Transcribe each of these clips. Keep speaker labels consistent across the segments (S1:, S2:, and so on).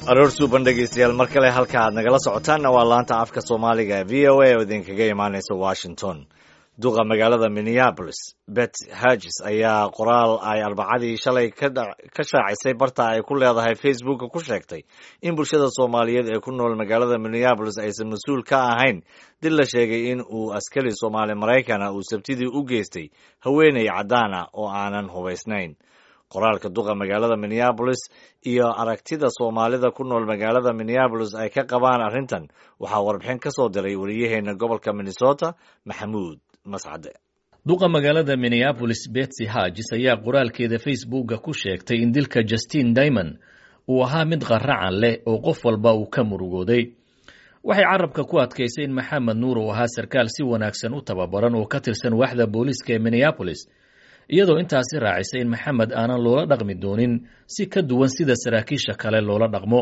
S1: aroor suuban dhegaystayaal mar kale halka aad nagala socotaanna waa laanta afka soomaaliga v o a oo idinkaga imaanaysa washington duqa magaalada minneabolis bet hagis ayaa qoraal ay arbacadii shalay ka shaacisay barta ay ku leedahay facebooka ku sheegtay in bulshada soomaaliyeed ee ku nool magaalada minneabolis aysan mas-uul ka ahayn dil la sheegay in uu askari soomaali maraykana uu sabtidii u geystay haweeney caddaana oo aanan hubaysnayn qoraalka duqa magaalada minneabolis iyo aragtida soomaalida ku nool magaalada minneabolis ay ka qabaan arrintan waxaa warbixin ka soo diray wariyaheena gobolka minnesota maxamuud mascade
S2: duqa magaalada minneabolis betsy hagis ayaa qoraalkeeda facebooka ku sheegtay in dilka justin dimond uu ahaa mid qaracan leh oo qof walba uu ka murugooday waxay carabka ku adkaysay in maxamed nuur uu ahaa sarkaal si wanaagsan u tababaran oo ka tirsan waaxda booliiska ee minneabolis iyadoo intaasi raacisay in maxamed aanan loola dhaqmi doonin si ka duwan sida saraakiisha kale loola dhaqmo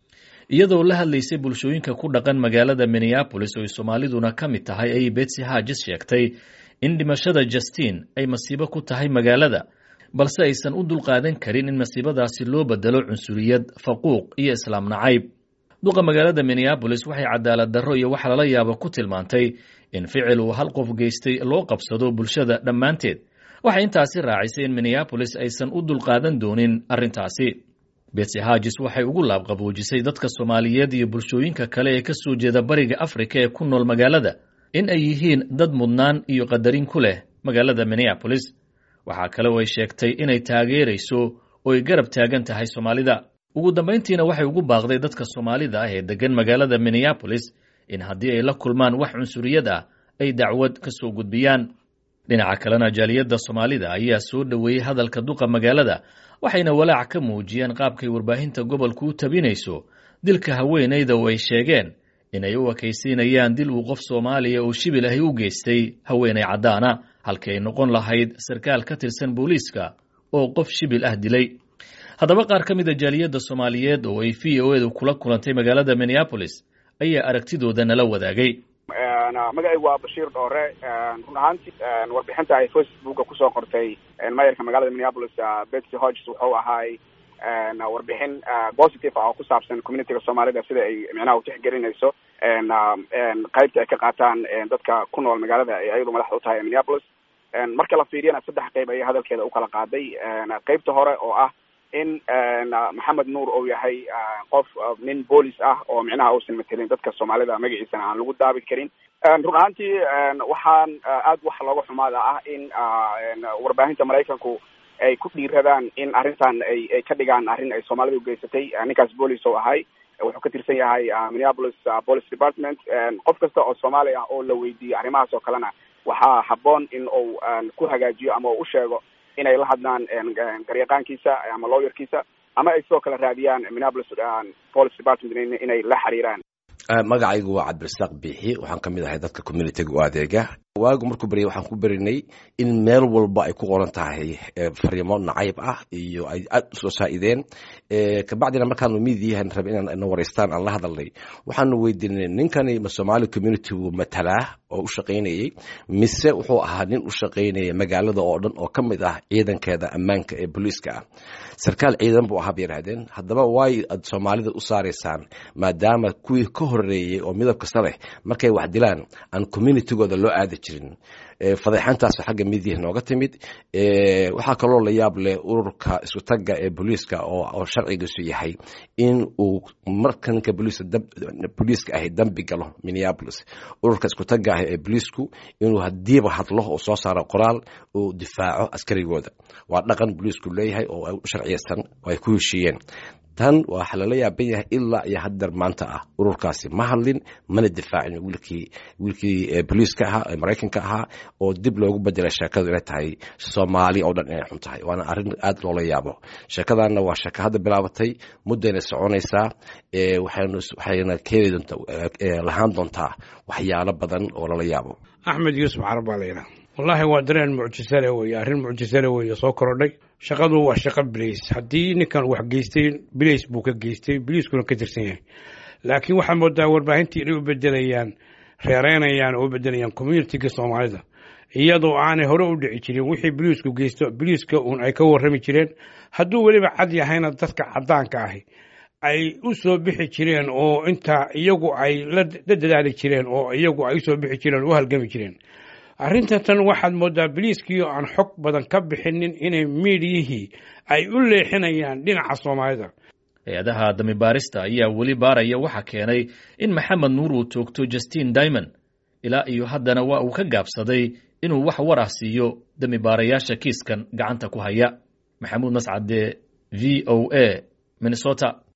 S2: iyadoo la hadlaysay bulshooyinka ku dhaqan magaalada minneabolis oo ay soomaaliduna ka mid tahay ayay betsy hagis sheegtay in dhimashada justin ay masiibo ku tahay magaalada balse aysan u dulqaadan karin in masiibadaasi loo bedelo cunsuriyad faquuq iyo islaam nacayb duqa magaalada minneabolis waxay cadaalad darro iyo wax lala yaabo ku tilmaantay in ficil uu hal qof geystay loo qabsado bulshada dhammaanteed waxay intaasi raacisay in minneabolis aysan u dulqaadan doonin arrintaasi betsy hagis waxay ugu laabqaboojisay dadka soomaaliyeed iyo bulshooyinka kale ee ka soo jeeda bariga afrika ee ku nool magaalada in ay yihiin dad mudnaan iyo qadarin ku leh magaalada minneabolis waxaa kale oo ay sheegtay inay taageerayso oo ay garab taagan tahay soomaalida ugu dambayntiina waxay ugu baaqday dadka soomaalida ah ee deggan magaalada minneabolis in haddii ay la kulmaan wax cunsuriyad ah ay dacwad ka soo gudbiyaan dhinaca kalena jaaliyadda soomaalida ayaa soo dhoweeyey hadalka duqa magaalada waxayna walaac ka muujiyeen qaabkay warbaahinta gobolku u tabinayso dilka haweenayda oo ay sheegeen inay u ekaysiinayaan dil uu qof soomaaliya oo shibil ahi u geystay haweenay caddaana halkii ay noqon lahayd sarkaal ka tirsan booliiska oo qof shibil ah dilay haddaba qaar ka mid a jaaliyadda soomaaliyeed oo ay v o edu kula kulantay magaalada minneabolis ayaa aragtidooda nala wadaagay
S3: magacaygu waa bashiir dhoore run ahaantii warbixinta ay facebooka kusoo qortay mayorka magaalada minneapolis betsy hodges wuxuu ahaay warbixin positive ah oo ku saabsan communityga soomaalida sida ay micnaha utixgelinayso qaybta ay ka qaataan dadka ku nool magaalada ay ayadu madaxda u tahay minneapolis marka la fiiriyana saddex qayb ayay hadalkeeda ukala qaaday qaybta hore oo ah in maxamed nuur uu yahay qof nin boolis ah oo micnaha uusan matelin dadka soomaalida magaciisana aan lagu daabi karin run ahaantii waxaan aad wax looga xumaada ah in warbaahinta maraykanku ay ku dhiiradaan in arrintan ay ay ka dhigaan arrin ay soomaalida ugeysatay ninkaas boolis oo ahay wuxuu ka tirsan yahay minneapolis police department qof kasta oo soomaali ah oo la weydiiyo arrimahaas oo kalena waxaa habboon in uu ku hagaajiyo ama uu u sheego inay la hadlaan garyaqaankiisa ama lawyerkiisa ama ay sidoo kale raadiyaan minneapolis police department inay la xiriiraan
S4: magacaygu waa cabdirasaaq biixi waxaan ka mid ahay dadka communitiga u adeega waagu markuu beryay waxaan ku berinay in meel walba ay ku qoran tahay fariimo nacayb ah iyo ay aad usoo saa'ideen kabacdina markaanu midiyahan rabe inaan ina waraystaan aan la hadalnay waxaanu weydiinay ninkani ma soomaali communitigu matalaa oo u shaqaynayey mise wuxuu ahaa nin u shaqaynaya magaalada oo dhan oo ka mid ah ciidankeeda ammaanka ee booliiska ah sarkaal ciidan buu ahaa bay yidhahdeen haddaba waay aad soomaalida u saaraysaan maadaama kuwii ka horeeyey oo midab kasta leh markay wax dilaan aan communitigooda loo aadi jirin fadeexantaas xagga midiya nooga timid waxaa kaloo la yaab leh ururka isku tagga ee booliiska oo sharcigiisu yahay in uu marka ninka booliiska ahi dambi galo minneapolis ururka isku tagga ah ee booliisku inuu hadiiba hadlo oo soo saaro qoraal uu difaaco askarigooda waa dhaqan booliisku leeyahay oo sharciyeysan oo ay ku heshiiyeen tan waxa lala yaaban yahay ilaa iyo haddeer maanta ah ururkaasi ma hadlin mana difaacin wiilkii wiilkii booliiska ahaa ee maraykanka ahaa oo dib loogu bedelay sheekadu inay tahay soomaali oo dhan inay xun tahay waana arrin aad loola yaabo sheekadanna waa sheeko hadda bilaabatay muddayna soconaysaa waxayna keeni doontaa lahaan doontaa waxyaalo badan oo lala yaabo
S5: axmed yuusuf carab baa la yidhaha wallaahi waa dareen mucjisale weeye arrin mucjisale weeye soo korodhay shaqadu waa shaqo bilays haddii ninkan wax geystay bilays buu ka geystay biliiskuna ka tirsan yahay laakiin waxaa moodaa warbaahintii inay u bedelayaan reereynayaan oo u bedelayaan communitiga soomaalida iyadoo aanay hore u dhici jirin wixii biliisku geysto biliiska uun ay ka warrami jireen hadduu weliba cad yahayna dadka caddaanka ahi ay u soo bixi jireen oo inta iyagu ay la dadaali jireen oo iyagu ay usoo bixi jireen oo u halgami jireen arrinta tan waxaad moodaa biliiskii oo aan xog badan ka bixinin inay miidiyihii ay u leexinayaan dhinaca soomaalida
S2: hay-adaha damibaarista ayaa weli baaraya waxa keenay in maxamed nuur uu toogto justin dimond ilaa iyo haddana waa uu ka gaabsaday inuu wax war ah siiyo damibaarayaasha kiiskan gacanta ku haya maxamuud mascade v o a minnesota